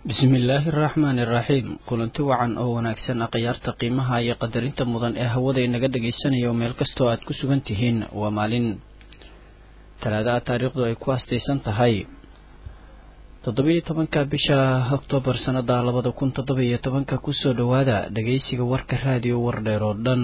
bismillaahi araxmaani iraxiim kulanti wacan oo wanaagsan akhyaarta qiimaha iyo qadarinta mudan ee hawada inaga dhagaysanaya oo meel kastoo aad ku sugan tihiin waa maalin talaadaha taariikhdu ay ku astaysan tahay toddobiyo tobanka bisha oktoobar sannada labada kun toddobiyo tobanka kusoo dhowaada dhagaysiga warka raadiyo wardheer oo dhan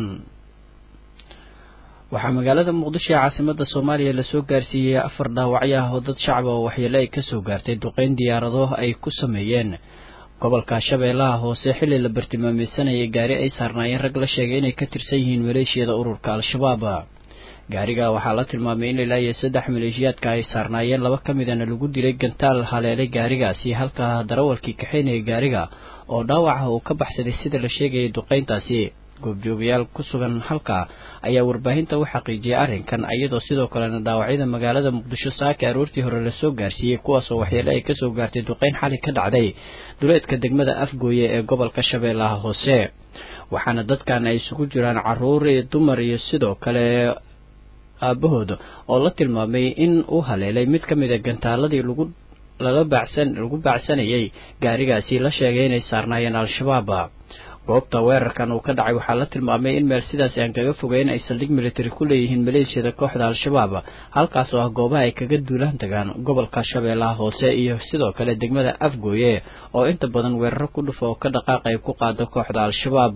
waxaa magaalada muqdisho ee caasimada soomaaliya lasoo gaarsiiyey afar dhaawacyo ah oo dad shacaba oo waxyeele ay kasoo gaartay duqeyn diyaarado ay ku sameeyeen gobolka shabeellaha hoose xilli la bartilmaameysanayay gaari ay saarnaayeen rag la sheegay inay ka tirsan yihiin maleeshiyada ururka al-shabaab gaariga waxaa la tilmaamay in ilaa iyo saddex maleeshiyaadka ay saarnaayeen laba ka midana lagu dilay gantaal haleelay gaarigaasi halka darawalkii kaxaynaya gaariga oo dhaawaca uu ka baxsaday sida la sheegayay duqeyntaasi goobjoogayaal ku sugan halka ayaa warbaahinta u xaqiijiyay arrinkan iyadoo sidoo kalena dhaawacyada magaalada muqdisho saaka aroortii hore lasoo gaarsiiyey kuwaasoo waxyeele ay kasoo gaartay duqeyn xali ka dhacday duleedka degmada afgooye ee gobolka shabeellaha hoose waxaana dadkan ay isugu jiraan caruur iyo dumar iyo sidoo kale aabahood oo la tilmaamay in uu haleelay mid ka mid a gantaaladii lagu lala baacsan lagu baacsanayay gaarigaasi la sheegay inay saarnaayeen al-shabaab goobta weerarkan uu ka dhacay waxaa la tilmaamay in meel sidaas aan kaga fogeyn ay saldhig military ku leeyihiin maleeshiyada kooxda al-shabaab halkaas oo ah goobaha ay kaga duulaan tagaan gobolka shabeellaha hoose iyo sidoo kale degmada afgooye oo inta badan weeraro ku dhufa oo ka dhaqaaq ay ku qaado kooxda al-shabaab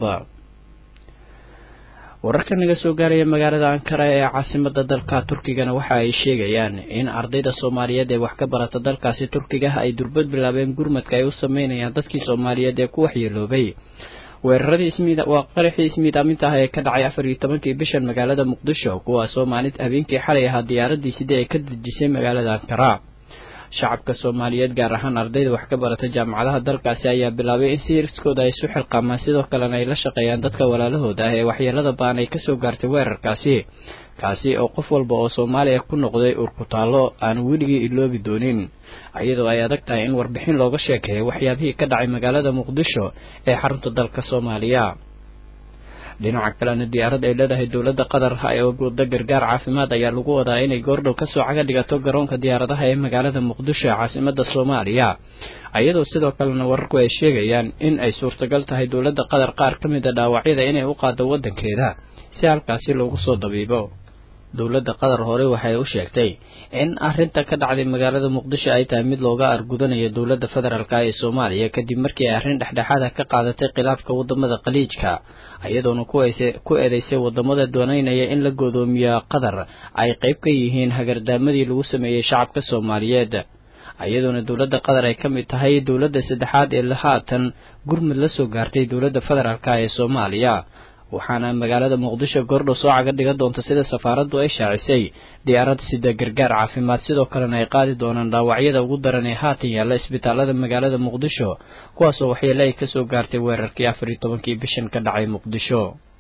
wararka naga soo gaaraya magaalada ankara ee caasimada dalka turkigana waxa ay sheegayaan in ardayda soomaaliyeed ee wax ka barata dalkaasi turkiga ay durbad bilaabeen gurmadka ay u sameynayaan dadkii soomaaliyeed ee ku waxyeeloobay weeraradii waa qaraxii ismiidaaminta ah ee ka dhacay afar iyo tobankii bishan magaalada muqdisho kuwaasoo maalint habeenkii xalay ahaa diyaaradii sidii ay ka dejisay magaalada ankara shacabka soomaaliyeed gaar ahaan ardayda wax ka barata jaamacadaha dalkaasi ayaa bilaabay in siriskooda ay isu xilqaamaan sidoo kalena ay la shaqeeyaan dadka walaalahooda ah ee waxyeelada baan ay kasoo gaartay weerarkaasi kaasi oo qof walba oo soomaaliya ku noqday urkutaallo aan weligii iloobi doonin iyadoo ay adag tahay in warbixin looga sheekeeyo waxyaabihii ka dhacay magaalada muqdisho ee xarunta dalka soomaaliya dhinaca kalena diyaarad ay leedahay dowladda qatar ee wada gargaar caafimaad ayaa lagu wadaa inay goordhow kasoo caga dhigato garoonka diyaaradaha ee magaalada muqdisho ee caasimada soomaaliya iyadoo sidoo kalena wararku ay sheegayaan in ay suurtagal tahay dowladda qatar qaar ka mid a dhaawacyada inay u qaado waddankeeda si halkaasi loogu soo dabiibo dowladda qatar hore waxay u sheegtay in arrinta ka dhacday magaalada muqdisho ay tahay mid looga argudanayo dowladda federaalk ee soomaaliya kadib markii ay arrin dhexdhexaada ka qaadatay khilaafka wadamada khaliijka iyadoona ku eedeysay wadamada dooneynaya in la godoomiyo qatar ay qayb ka yihiin hagardaamadii lagu sameeyey shacabka soomaaliyeed iyadoona dowladda qatar ay ka mid tahay dowladda saddexaad ee haatan gurmud la soo gaartay dowladda federaalk ee soomaaliya waxaana magaalada muqdisho goordhow soo caga dhigan doonta sida safaaraddu ay shaacisay diyaarad sida gargaar caafimaad sidoo kalena ay qaadi doonaan dhaawacyada ugu daran ee haatan yaalla isbitaalada magaalada muqdisho kuwaasoo waxyeele ay kasoo gaartay weerarkii afar iyo tobankii bishan ka dhacay muqdisho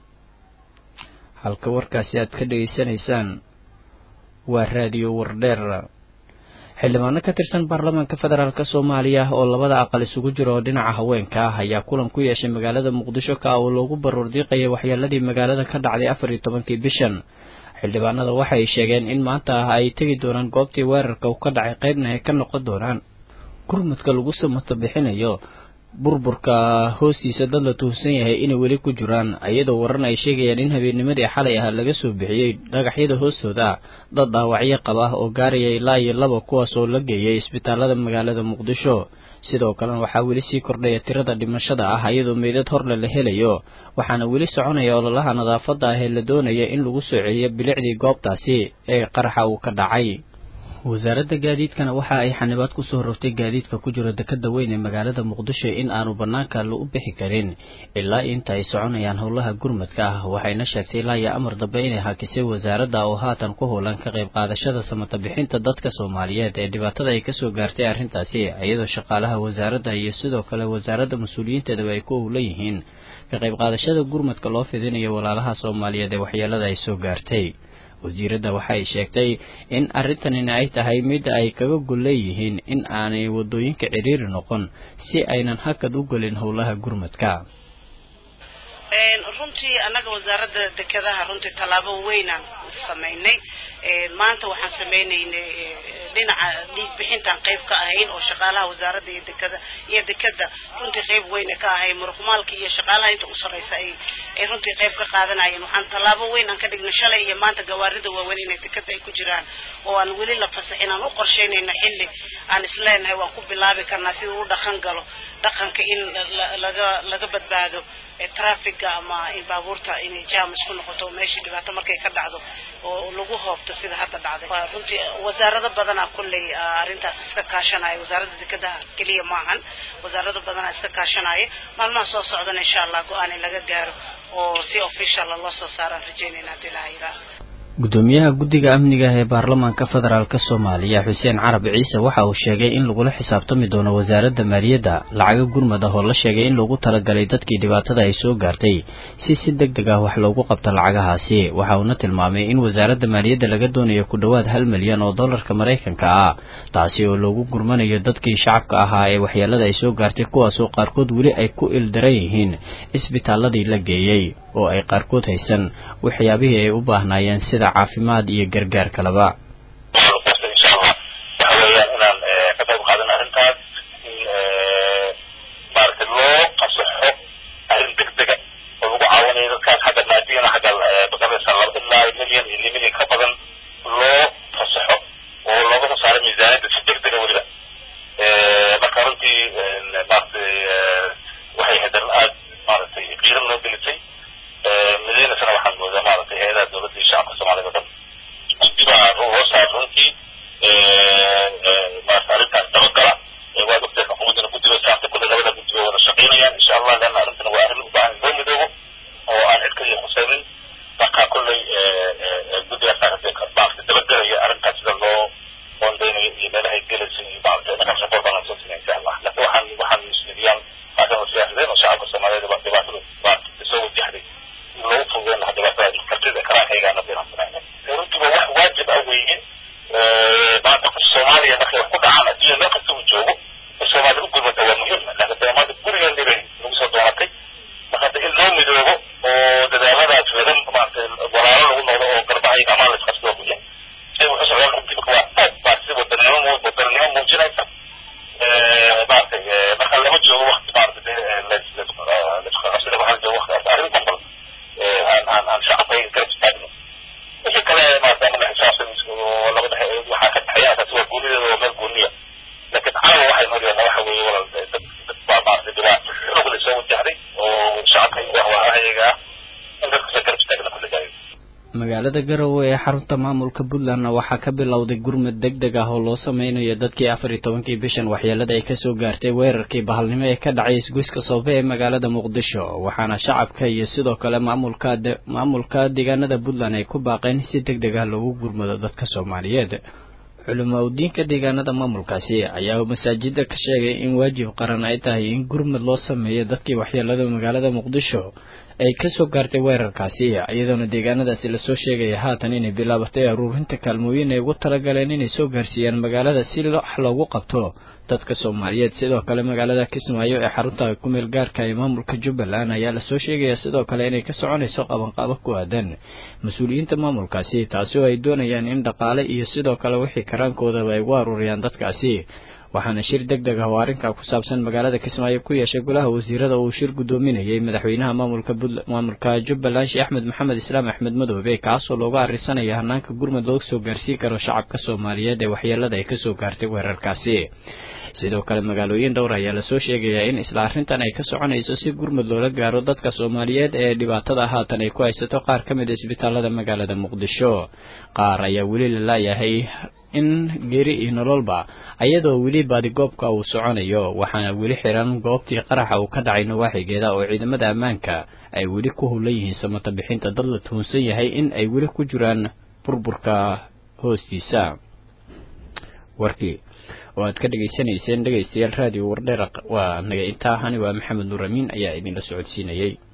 halka warkaasi aad ka dhegaysanaysaan waa raadiyo wardheer xildhibaano ka tirsan baarlamaanka federaalk soomaaliya oo labada aqal isugu jira oo dhinaca haweenka ah ayaa kulan ku yeeshay magaalada muqdisho ka oo loogu baruurdiiqayay waxyeeladii magaalada ka dhacday afar iyo tobankii bishan xildhibaanada waxay sheegeen in maanta ah ay tegi doonaan goobtii weerarka uu ka dhacay qaybna ay ka noqon doonaan gurmadka lagu samato bixinayo burburka hoostiisa dad la tuhsan yahay inay weli ku jiraan iyadoo waran ay sheegayaan in habeennimadii xalay ah laga soo bixiyey dhagaxyada hoostooda dad dhaawacyo qaba ah oo gaaraya ilaa iyo laba kuwaas oo la geeyay isbitaalada magaalada muqdisho sidoo kalena waxaa weli sii kordhaya tirada dhimashada ah iyadoo meydad horle la helayo waxaana weli soconaya ololaha nadaafadda ah ee la doonaya in lagu soo celiyo bilicdii goobtaasi ee qaraxa uu ka dhacay wasaaradda gaadiidkana waxa ay xanibaad kusoo rogtay gaadiidka ku jiro dekada weyn ee magaalada muqdisho in aanu banaanka la u bixi karin ilaa inta ay soconayaan howlaha gurmadka ah waxayna sheegtay ilaa iyo amar dambe inay hakisay wasaaradda oo haatan ku howlan ka qayb qaadashada samata bixinta dadka soomaaliyeed ee dhibaatada ay kasoo gaartay arrintaasi iyadoo shaqaalaha wasaaradda iyo sidoo kale wasaaradda mas-uuliyiinteedaba ay ku howlan yihiin ka qayb qaadashada gurmadka loo fidinayo walaalaha soomaaliyeed ee waxyeelada ay soo gaartay wasiiradda waxay sheegtay in arrintanina ay tahay mid ay kaga gol leeyihiin in aanay waddooyinka cidhiiri noqon si aynan hakad u gelin howlaha gurmadka runtii annaga wasaaradda dekedaha runtii tallaabo weynaan samaynay maanta waxaan sameynaynay dhinaca dhiig bixintaan qayb ka ahayn oo shaqaalaha wasaaradda iyo dekada iyo dekada runtii qayb weyne ka ahay muruqmaalka iyo shaqaalaha inta u sarreysa ay ay runtii qayb ka qaadanayeen waxaan tallaabo weyn aan ka dhignay shalay iyo maanta gawaarida waaweyn inay dekada ay ku jiraan oo aan weli la fasaxin aan u qorsheynayno xilli aan isleenahay waan ku bilaabi karnaa sida u dhaqan galo dhaqanka in laga laga badbaado trafiga ama in baabuurta inay jaamis ku noqoto meeshii dhibaato markay ka dhacdo oo lagu hoobto sida hadda dhacday runtii wasaarado badanaa kulley arrintaas iska kaashanaya wasaaradda dekadaha keliya maahan wasaarado badanaa iska kaashanaya maalmaha soo socdana insha allah go-aan in laga gaaro oo si officiala loo soo saaraan rajeynayna hadii ilaha yidhaaha gudoomiyaha guddiga amniga ee baarlamaanka federaalk soomaaliya xuseen carab ciise waxa uu sheegay in lagula xisaabtami doono wasaaradda maaliyadda lacago gurmad ah oo la sheegay in loogu talagalay dadkii dhibaatada ay soo gaartay si si deg deg ah wax loogu qabto lacagahaasi waxa uuna tilmaamay in wasaaradda maaliyadda laga doonayo ku dhowaad hal milyan oo dollarka maraykanka ah taasi oo loogu gurmanayo dadkii shacabka ahaa ee waxyeelada ay soo gaartay kuwaasoo qaarkood weli ay ku ildaran yihiin isbitaaladii la geeyey oo ay qaarkood haysan waxyaabihii ay u baahnaayeen sida caafimaad iyo gargaar kaleba insha allah waxa weeyaan inaan ka qayb qaadan arrintaas in maaragtay loo fasaxo arrin deg dega oo lagu caawinayo dadkaas xagga maadiyana xagga baqadaysa laba ilaa milyan iyo milyan ka badan loo fasaxo oo looga soo saaro miisaaniyadda si deg dega weliba marka runtii maaragtay waxay hadan aad maaragtay qiiran loo gelisay madaynasana waxaan moodaa maaragtay hay-adaha dowladda iyo shacabka soomaaliyed oo dhan guddi baa loo saar runtii maarata arrintaas dabagala waad ogtahay xukuumaddana guddiba saarta kulle labada guddi bay wada shaqaynayaan insha allah leanna arrintana waa arrin u baahan loo midoobo oo aan cid kaliya khusaynin marka kolley guddigaas maarata dabagelaya arrintaas sida loo qoondeynayo iyo meelahay gelaysa iyo maarata inaka shaqor baan soo sinay insha allah laakiin waxaan waxaan ismidiyaan maadaama siyaasadeen oo shacabka soomaaliyeed dhibaatada maarata soo wajahday loogu fududeyn lahaa dhibaatada kartida karaankaygaana inaan samayna runtiba wax waajib ah weeye maanta soomaaliya markay wax ku dhacaan adduunya meel kasta uu joogo in soomaaliya u gurmata waa muhiim laakiin dee maanta gurigeeni bay nagu soo doonatay marka hadda in loo midoobo oo dadaaladaas laga maarata walaalo lagu noqdo oo garbaha iyo amaan la isqabsado waa muhiim say wuxuu socdaan runtii marka waa aad baa si wadaninimo wadaninimo muujinaysa maaragtay marka lama joogo wakti maarata laisqabsada waxaa joogo wakti arrin danbal aan aan aan shacabka garab istaagno wixii kale maadaama la xisaabtan oo labada waxaa ka dhexeeya taasi waa goonideeda waa meel gooniya laakiin caawa waxay noo leedahay waxa weeye walal dad dad baa maarata dhibaato xoog la soo wajahday oo shacabka iyo ahwaahayaga ah in dadkasa garab istaagna kulligaayo magaalada garowe ee xarunta maamulka puntlandna waxaa ka bilowday gurmad deg deg ah oo loo sameynayo dadkii afar iyo tobankii bishan waxyeelada ay kasoo gaartay weerarkii bahalnimo ee ka dhacay isgoyska soobe ee magaalada muqdisho waxaana shacabka iyo sidoo kale maamulka maamulka deegaanada puntland ay ku baaqeen si deg deg ah loogu gurmado dadka soomaaliyeed culimo udiinka deegaanada maamulkaasi ayaa masaajida ka sheegay in waajib qaran ay tahay in gurmad loo sameeyo dadkii waxyeelada magaalada muqdisho ay kasoo gaartay weerarkaasi iyadoona deegaanadaasi lasoo sheegaya haatan inay bilaabatay aruurinta kaalmooyin ay ugu talagaleen inay soo gaarsiiyaan magaalada si wax loogu qabto dadka soomaaliyeed sidoo kale magaalada kismaayo ee xarunta kumeel gaarka ee maamulka jubbaland ayaa lasoo sheegaya sidoo kale inay ka soconayso qabanqaabo ku aadan mas-uuliyiinta maamulkaasi taasi oo ay doonayaan in dhaqaale iyo sidoo kale wixii karaankoodaba ay ugu aruuriyaan dadkaasi waxaana shir deg deg ah oo arrinkaa ku saabsan magaalada kismaayo ku yeeshay golaha wasiirada uu shir guddoominayay madaxweynaha maamulka maamulka jubbaland sheekh axmed maxamed islaam axmed madoobe kaasoo looga arrinsanaya hanaanka gurmud loo soo gaarsiin karo shacabka soomaaliyeed ee waxyeelada ay kasoo gaartay weerarkaasi sidoo kale magaalooyin dhowr ayaa lasoo sheegayaa in isla arrintan ay ka soconayso si gurmud loola gaaro dadka soomaaliyeed ee dhibaatada haatan ay ku haysato qaar ka mid a isbitaalada magaalada muqdisho qaar ayaa weli la laayahay in geeri iyo nololba ayadoo weli baadigoobka uu soconayo waxaana weli xiran goobtii qaraxa uu ka dhacay nawaaxigeeda oo ciidamada ammaanka ay weli ku hulan yihiin samata bixinta dad la tuhunsan yahay in ay weli ku jiraan burburka hoostiisa warkii oo aad ka dhegaysanayseen dhegaystayaal raadiyo wardheer waa naga intaa ahani waa maxamed nuur amiin ayaa idinla socodsiinayay